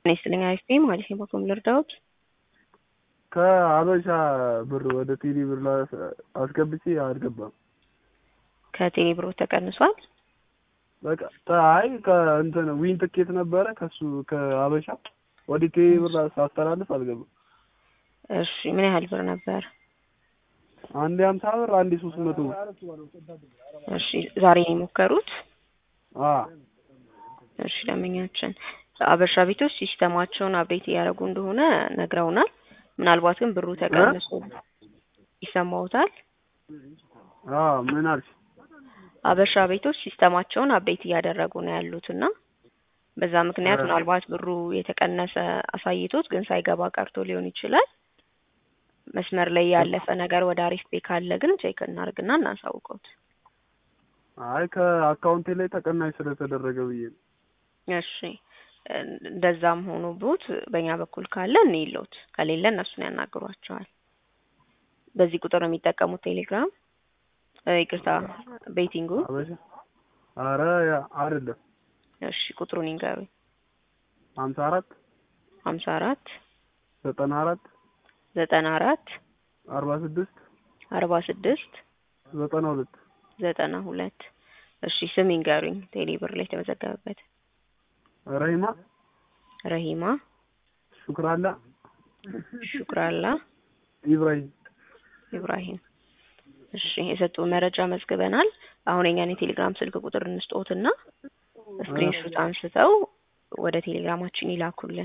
እኔ ስለኛ አይስቴ ማለት ነው በኮም ልርዳውት ከሀበሻ ብር ወደ ቴሌ ብር አስገብቼ አልገባም። ከቴሌ ብሮ ተቀንሷል። በቃ አይ ከእንትን ዊን ትኬት ነበረ ከሱ ከሀበሻ ወደ ቴሌ ብር ሳስተላልፍ አልገባም። እሺ ምን ያህል ብር ነበር? አንዴ ሀምሳ ብር አንዴ ሶስት መቶ ብር። እሺ ዛሬ ነው የሞከሩት? አ እሺ ደንበኛችን አበሻ ቤቶች ሲስተማቸውን አፕዴት እያደረጉ እንደሆነ ነግረውናል። ምናልባት ግን ብሩ ተቀንሶ ይሰማውታል። አ ምን አልሽ? አበሻ ቤቶች ሲስተማቸውን አፕዴት እያደረጉ ነው ያሉት እና በዛ ምክንያት ምናልባት ብሩ የተቀነሰ አሳይቶት ግን ሳይገባ ቀርቶ ሊሆን ይችላል። መስመር ላይ ያለፈ ነገር ወደ አሪፍ ቤ ካለ ግን ቼክ እናርግና እናሳውቀውት። አይ ከአካውንቴ ላይ ተቀናሽ ስለተደረገ ብዬ ነው። እሺ እንደዛም ሆኖ ቦት በእኛ በኩል ካለ እንይሎት፣ ከሌለ እነሱን ያናግሯቸዋል። በዚህ ቁጥር ነው የሚጠቀሙት ቴሌግራም ይቅርታ ቤቲንጉ። አበሻ አረ ያ አይደለም። እሺ ቁጥሩን ይንገሩኝ። ሀምሳ አራት ሀምሳ አራት ዘጠና አራት ዘጠና አራት አርባ ስድስት አርባ ስድስት ዘጠና ሁለት ዘጠና ሁለት እሺ ስም ይንገሩኝ። ቴሌ ብር ላይ የተመዘገበበት ረሂማ ረሂማ ሹክራላ ሹክራላ ኢብራሂም ኢብራሂም። እሺ የሰጡ መረጃ መዝግበናል። አሁን የኛን የቴሌግራም ስልክ ቁጥር እንስጦትና ስክሪንሾት አንስተው ወደ ቴሌግራማችን ይላኩልን።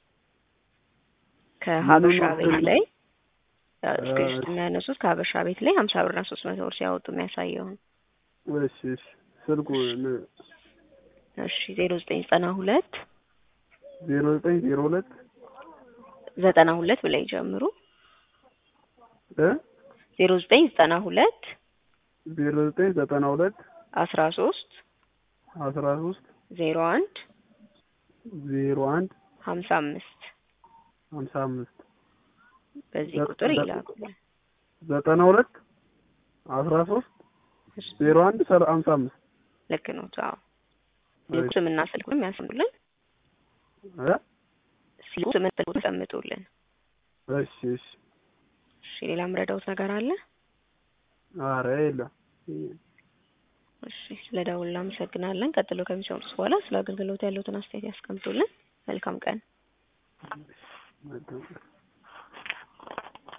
ከሀበሻ ቤት ላይ ስክሪንሾት የሚያነሱት ከሀበሻ ቤት ላይ ሀምሳ ብርና ሶስት መቶ ብር ሲያወጡ የሚያሳየውን እሺ እሺ ስልኩ እሺ ዜሮ ዘጠኝ ዘጠና ሁለት ዜሮ ዘጠኝ ዜሮ ሁለት ዘጠና ሁለት ብለው ይጀምሩ። እ ዜሮ ዘጠኝ ዘጠና ሁለት ዜሮ ዘጠኝ ዘጠና ሁለት አስራ ሶስት አስራ ሶስት ዜሮ አንድ ዜሮ አንድ ሀምሳ አምስት ሀምሳ አምስት በዚህ ቁጥር ይላኩልን። ዘጠና ሁለት አስራ ሶስት ዜሮ አንድ ሀምሳ አምስት ልክ ነው። አዎ ሲልኩ ስምና ስልኩንም ያስምሩልን። እ ሲልኩ ስምና ስልኩን ያስቀምጡልን። እሺ እሺ እሺ ሌላ ምረዳውት ነገር አለ? ኧረ የለም። እሺ ስለ ደውል እናመሰግናለን። ቀጥሎ ከሚሰሙት በኋላ ስለ አገልግሎት ያለውትን አስተያየት ያስቀምጡልን። መልካም ቀን።